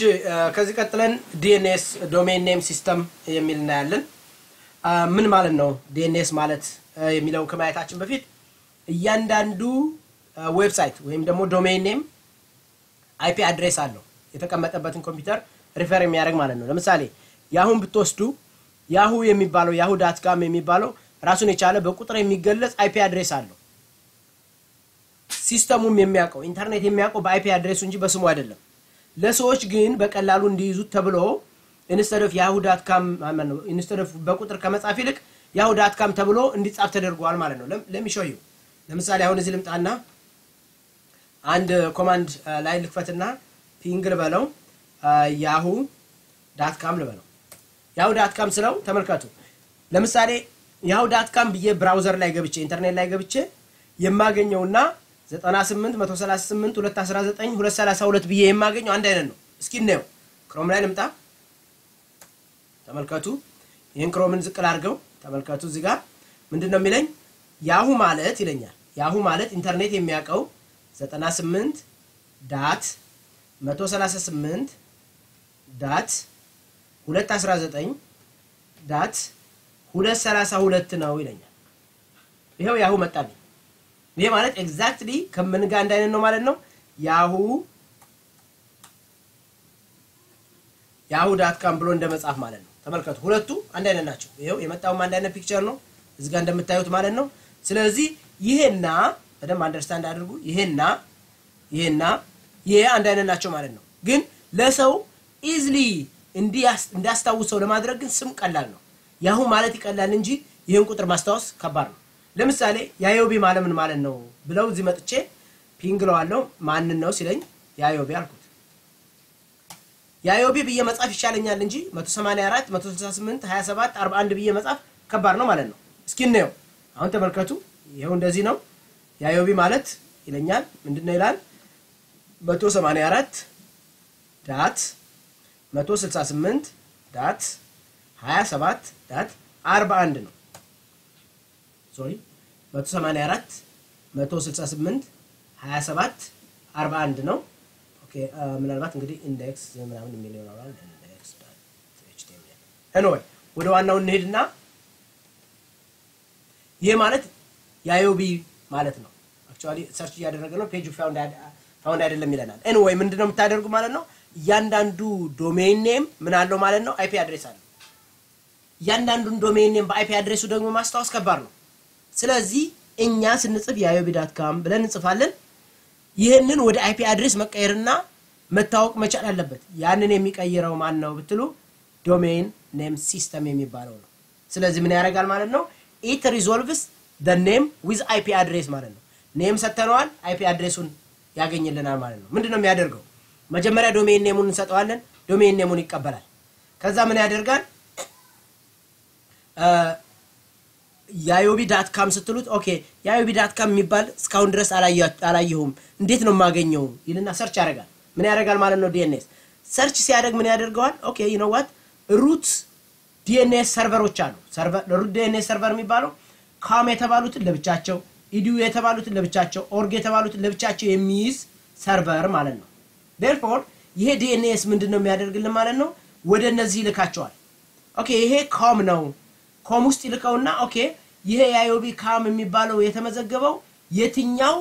ከዚህ ቀጥለን ዲኤንኤስ ዶሜን ኔም ሲስተም የሚል እናያለን። ምን ማለት ነው ዲኤንኤስ ማለት የሚለው ከማየታችን በፊት እያንዳንዱ ዌብሳይት ወይም ደግሞ ዶሜን ኔም አይፒ አድሬስ አለው የተቀመጠበትን ኮምፒውተር ሪፈር የሚያደርግ ማለት ነው። ለምሳሌ ያሁን ብትወስዱ ያሁ የሚባለው ያሁ ዳት ካም የሚባለው ራሱን የቻለ በቁጥር የሚገለጽ አይፒ አድሬስ አለው። ሲስተሙም የሚያውቀው ኢንተርኔት የሚያውቀው በአይፒ አድሬሱ እንጂ በስሙ አይደለም። ለሰዎች ግን በቀላሉ እንዲይዙት ተብሎ ኢንስተድ ኦፍ ያሁ ዳት ካም ኢንስተድ ኦፍ በቁጥር ከመጻፍ ይልቅ ያሁ ዳት ካም ተብሎ እንዲጻፍ ተደርጓል ማለት ነው። ለሚሾዩ ለምሳሌ አሁን እዚህ ልምጣና አንድ ኮማንድ ላይ ልክፈትና ፒንግ ልበለው ያሁ ዳት ካም ልበለው። ያሁ ዳት ካም ስለው ተመልከቱ። ለምሳሌ ያሁ ዳት ካም ብዬ ብራውዘር ላይ ገብቼ ኢንተርኔት ላይ ገብቼ የማገኘውና 98 138 219 232 ብዬ የማገኘው አንድ አይነት ነው። እስኪ እናየው። ክሮም ላይ ልምጣ። ተመልከቱ። ይህን ክሮምን ዝቅል አድርገው ተመልከቱ። እዚህ ጋር ምንድን ነው የሚለኝ? ያሁ ማለት ይለኛል። ያሁ ማለት ኢንተርኔት የሚያውቀው 98 ዳት 138 ዳት 219 ዳት 232 ነው ይለኛል። ይኸው ያሁ መጣልኝ። ይሄ ማለት ኤግዛክትሊ ከምን ጋር አንድ አይነት ነው ማለት ነው። ያሁ ያሁ ዳት ካም ብሎ እንደ መጻፍ ማለት ነው። ተመልከቱ፣ ሁለቱ አንድ አይነት ናቸው። ይኸው የመጣውም አንድ አይነት ፒክቸር ነው እዚህ ጋር እንደምታዩት ማለት ነው። ስለዚህ ይሄና በደንብ አንደርስታንድ አድርጉ። ይሄና ይሄና ይሄ አንድ አይነት ናቸው ማለት ነው። ግን ለሰው ኢዝሊ እንዲያስታውሰው ለማድረግ ግን ስም ቀላል ነው። ያሁ ማለት ይቀላል እንጂ ይህን ቁጥር ማስታወስ ከባድ ነው። ለምሳሌ ያዮቢ ማለት ምን ማለት ነው ብለው እዚህ መጥቼ ፒንግ ለዋለው ማንን ነው ሲለኝ ያዮቢ አልኩት። ያዮቢ ብዬ መጻፍ ይሻለኛል እንጂ 184 168 27 41 ብዬ መጻፍ ከባድ ነው ማለት ነው። እስኪ እናየው። አሁን ተመልከቱ። ይኸው እንደዚህ ነው። ያዮቢ ማለት ይለኛል። ምንድን ነው ይላል? 184 ዳት 168 ዳት 27 ዳት 41 ነው። ሶሪ 184 168 27 41 ነው። ኦኬ ምናልባት እንግዲህ ኢንዴክስ ምናምን የሚል ይሆናል። ኢንዴክስ ኤችቲኤምኤል ኤኒዌይ ወደ ዋናው እንሄድና ይሄ ማለት የአዮቢ ማለት ነው። አክቹዋሊ ሰርች እያደረገ ነው። ፔጁ ፋውንድ አይደለም ይለናል። ኤኒዌይ ምንድነው የምታደርጉ ማለት ነው? እያንዳንዱ ዶሜን ኔም ምን አለው ማለት ነው? አይፒ አድሬስ አለው። እያንዳንዱን ዶሜን ኔም በአይፒ አድሬሱ ደግሞ ማስታወስ ከባድ ነው። ስለዚህ እኛ ስንጽፍ የአዮቢ ዳት ካም ብለን እንጽፋለን። ይህንን ወደ አይፒ አድሬስ መቀየርና መታወቅ መቻል አለበት። ያንን የሚቀይረው ማን ነው ብትሉ ዶሜን ኔም ሲስተም የሚባለው ነው። ስለዚህ ምን ያደርጋል ማለት ነው? ኢት ሪዞልቭስ ደ ኔም ዊዝ አይፒ አድሬስ ማለት ነው። ኔም ሰተነዋል፣ አይፒ አድሬሱን ያገኝልናል ማለት ነው። ምንድን ነው የሚያደርገው? መጀመሪያ ዶሜን ኔሙን እንሰጠዋለን። ዶሜን ኔሙን ይቀበላል። ከዛ ምን ያደርጋል? የአዮቢ ዳት ካም ስትሉት ኦኬ የአዮቢ ዳት ካም የሚባል እስካሁን ድረስ አላየሁም እንዴት ነው የማገኘው ይልና ሰርች ያደርጋል። ምን ያደርጋል ማለት ነው? ዲኤንኤስ ሰርች ሲያደርግ ምን ያደርገዋል? ኦኬ ዩ ኖ ዋት ሩት ዲኤንኤስ ሰርቨሮች አሉ። ሩት ዲኤንኤስ ሰርቨር የሚባለው ካም የተባሉትን ለብቻቸው፣ ኢዲዩ የተባሉትን ለብቻቸው፣ ኦርግ የተባሉትን ለብቻቸው የሚይዝ ሰርቨር ማለት ነው። ዴርፎር ይሄ ዲኤንኤስ ምንድን ነው የሚያደርግልን ማለት ነው? ወደ እነዚህ ይልካቸዋል። ኦኬ ይሄ ኮም ነው ኮም ውስጥ ይልከውና ኦኬ ይሄ የአዮቢ ካም የሚባለው የተመዘገበው የትኛው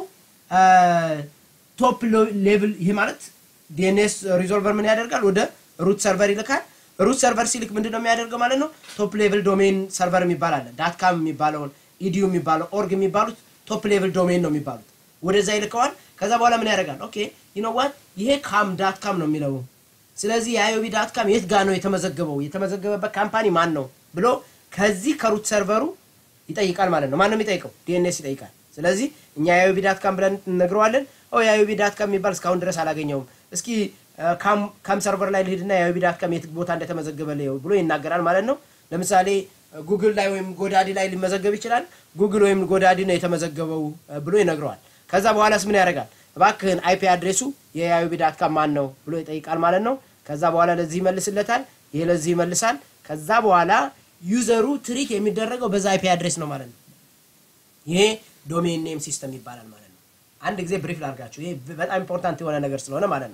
ቶፕ ሌቭል ይሄ ማለት ዲኤንኤስ ሪዞልቨር ምን ያደርጋል ወደ ሩት ሰርቨር ይልካል ሩት ሰርቨር ሲልክ ምንድን ነው የሚያደርገው ማለት ነው ቶፕ ሌቭል ዶሜን ሰርቨር የሚባል አለ ዳት ካም የሚባለውን ኢዲዩ የሚባለው ኦርግ የሚባሉት ቶፕ ሌቭል ዶሜን ነው የሚባሉት ወደዛ ይልከዋል ከዛ በኋላ ምን ያደርጋል ኦኬ ዩ ኖ ዋት ይሄ ካም ዳት ካም ነው የሚለው ስለዚህ የአዮቢ ዳት ካም የት ጋር ነው የተመዘገበው የተመዘገበበት ካምፓኒ ማን ነው ብሎ ከዚህ ከሩት ሰርቨሩ ይጠይቃል ማለት ነው። ማንም የሚጠይቀው ዲኤንኤስ ይጠይቃል። ስለዚህ እኛ የአዮቢ ዳት ካም ብለን እነግረዋለን። ኦ የአዮቢ ዳት ካም የሚባል እስካሁን ድረስ አላገኘውም። እስኪ ካም ሰርቨር ላይ ልሂድና የአዮቢ ዳት ካም የት ቦታ እንደተመዘገበ ልየው ብሎ ይናገራል ማለት ነው። ለምሳሌ ጉግል ላይ ወይም ጎዳዲ ላይ ሊመዘገብ ይችላል። ጉግል ወይም ጎዳዲ ነው የተመዘገበው ብሎ ይነግረዋል። ከዛ በኋላስ ምን ያደርጋል? እባክህን አይፒ አድሬሱ የአዮቢ ዳት ካም ማን ነው ብሎ ይጠይቃል ማለት ነው። ከዛ በኋላ ለዚህ ይመልስለታል። ይሄ ለዚህ ይመልሳል። ከዛ በኋላ ዩዘሩ ትሪት የሚደረገው በዛ አይፒ አድሬስ ነው ማለት ነው። ይሄ ዶሜን ኔም ሲስተም ይባላል ማለት ነው። አንድ ጊዜ ብሪፍ ላድርጋችሁ። ይሄ በጣም ኢምፖርታንት የሆነ ነገር ስለሆነ ማለት ነው።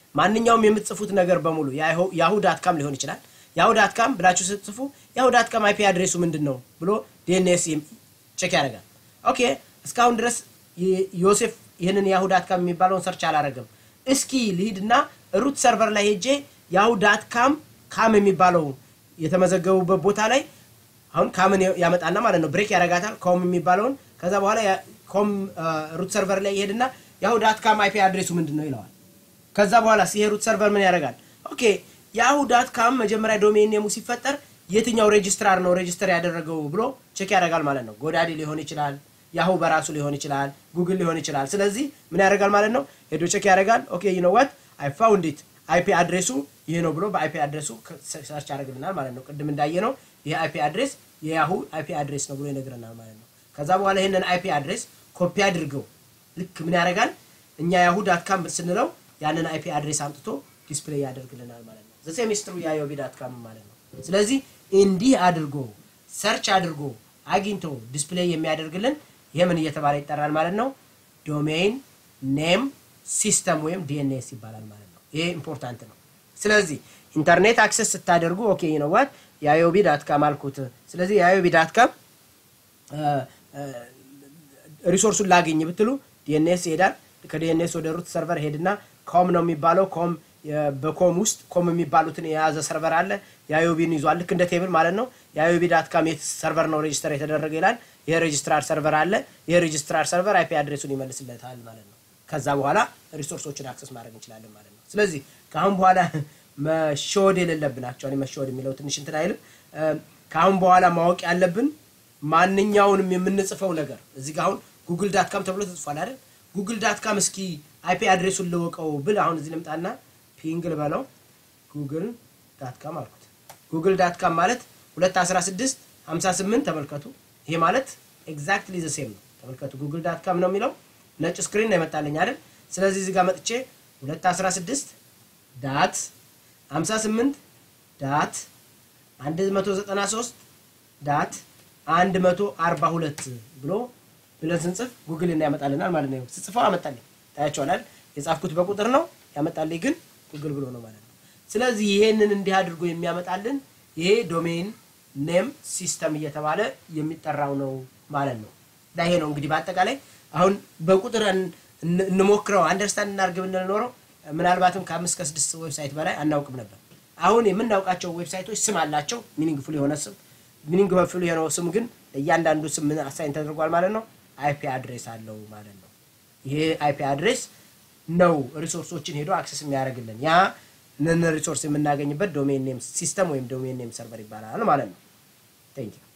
ማንኛውም የምትጽፉት ነገር በሙሉ ያሁ ዳት ካም ሊሆን ይችላል። ያሁ ዳት ካም ብላችሁ ስትጽፉ ያሁ ዳት ካም አይፒ አድሬሱ ምንድን ነው ብሎ ዲኤንኤስ ቼክ ያደርጋል። ኦኬ እስካሁን ድረስ ዮሴፍ ይህንን ያሁ ዳት ካም የሚባለውን ሰርች አላረገም። እስኪ ልሂድና ሩት ሰርቨር ላይ ሄጄ ያሁ ዳት ካም ካም የሚባለው የተመዘገቡበት ቦታ ላይ አሁን ካምን ያመጣና ማለት ነው ብሬክ ያደርጋታል ኮም የሚባለውን ከዛ በኋላ ኮም ሩት ሰርቨር ላይ ይሄድና ያሁ ዳት ካም አይፒ አድሬሱ ምንድን ነው ይለዋል። ከዛ በኋላ ይሄ ሩት ሰርቨር ምን ያደርጋል? ኦኬ ያሁ ዳት ካም መጀመሪያ ዶሜን ኔሙ ሲፈጠር የትኛው ሬጅስትራር ነው ሬጅስተር ያደረገው ብሎ ቼክ ያደርጋል ማለት ነው። ጎዳዲ ሊሆን ይችላል፣ ያሁ በራሱ ሊሆን ይችላል፣ ጉግል ሊሆን ይችላል። ስለዚህ ምን ያደርጋል ማለት ነው? ሄዶ ቼክ ያደርጋል። ኦኬ ዩ ኖ ዋት አይ ፋውንድ ኢት አይፒ አድሬሱ ይሄ ነው ብሎ በአይፒ አድሬሱ ሰርች ያደርግልናል ማለት ነው። ቅድም እንዳየ ነው ይሄ አይፒ አድሬስ የያሁ አይፒ አድሬስ ነው ብሎ ይነግረናል ማለት ነው። ከዛ በኋላ ይሄንን አይፒ አድሬስ ኮፒ አድርገው ልክ ምን ያደርጋል እኛ ያሁ ዳት ካም ስንለው ያንን አይፒ አድሬስ አምጥቶ ዲስፕሌይ ያደርግልናል ማለት ነው። ዘ ሴሚስትሩ ያዮቢ ዳት ካም ማለት ነው። ስለዚህ እንዲህ አድርጎ ሰርች አድርጎ አግኝቶ ዲስፕሌይ የሚያደርግልን ይሄ ምን እየተባለ ይጠራል ማለት ነው? ዶሜይን ኔም ሲስተም ወይም ዲኤንኤስ ይባላል ማለት ነው። ይሄ ኢምፖርታንት ነው። ስለዚህ ኢንተርኔት አክሰስ ስታደርጉ ኦኬ ነው ዋት የአዮቢ ዳት ካም አልኩት። ስለዚህ የአዮቢ ዳት ካም ሪሶርሱን ላገኝ ብትሉ ዲኤንኤስ ይሄዳል። ከዲኤንኤስ ወደ ሩት ሰርቨር ሄድና ኮም ነው የሚባለው ኮም በኮም ውስጥ ኮም የሚባሉትን የያዘ ሰርቨር አለ። የአዮቢን ይዟል። ልክ እንደ ቴብል ማለት ነው። የአዮቢ ዳት ካም የት ሰርቨር ነው ሬጅስተር የተደረገ ይላል። ይሄ ሬጅስትራር ሰርቨር አለ። ይሄ ሬጅስትራር ሰርቨር አይፒ አድሬሱን ይመልስለታል ማለት ነው። ከዛ በኋላ ሪሶርሶችን አክሰስ ማድረግ እንችላለን ማለት ነው። ስለዚህ ከአሁን በኋላ መሸወድ የሌለብን አክቹዋሊ መሸወድ የሚለው ትንሽ እንትን አይልም። ከአሁን በኋላ ማወቅ ያለብን ማንኛውንም የምንጽፈው ነገር እዚህ ጋር አሁን ጉግል ዳት ካም ተብሎ ተጽፏል አይደል? ጉግል ዳት ካም እስኪ አይፒ አድሬሱን ልወቀው ብል አሁን እዚህ ልምጣና ፒንግ ልበለው ጉግል ዳት ካም አልኩት። ጉግል ዳት ካም ማለት 216 58 ተመልከቱ። ይሄ ማለት ኤግዛክትሊ ዘ ሴም ነው። ተመልከቱ ጉግል ዳት ካም ነው የሚለው ነጭ ስክሪን ነው የመጣልኝ አይደል? ስለዚህ እዚህ ጋር መጥቼ 216 ዳት 58 ዳት 193 ዳት 142 ብሎ ብለን ስንጽፍ ጉግል እና ያመጣልናል ማለት ነው። ስጽፈው አመጣልኝ ታያቸዋል። የጻፍኩት በቁጥር ነው ያመጣልኝ ግን ጉግል ብሎ ነው ማለት ነው። ስለዚህ ይሄንን እንዲህ አድርጎ የሚያመጣልን ይሄ ዶሜን ኔም ሲስተም እየተባለ የሚጠራው ነው ማለት ነው። ይሄ ነው እንግዲህ በአጠቃላይ አሁን በቁጥር እንሞክረው አንደርስታንድ እናድርግ ብንል ኖረው ምናልባትም ከአምስት ከስድስት ዌብሳይት በላይ አናውቅም ነበር። አሁን የምናውቃቸው ዌብሳይቶች ስም አላቸው፣ ሚኒንግ ፉል የሆነ ስም። ሚኒንግ ፉል የሆነው ስም ግን እያንዳንዱ ስም ምን አሳይን ተደርጓል ማለት ነው። አይፒ አድሬስ አለው ማለት ነው። ይሄ አይፒ አድሬስ ነው ሪሶርሶችን ሄዶ አክሰስ የሚያደርግልን ያ ንን ሪሶርስ የምናገኝበት ዶሜን ኔም ሲስተም ወይም ዶሜን ኔም ሰርቨር ይባላል ማለት ነው። ቴንክ ዩ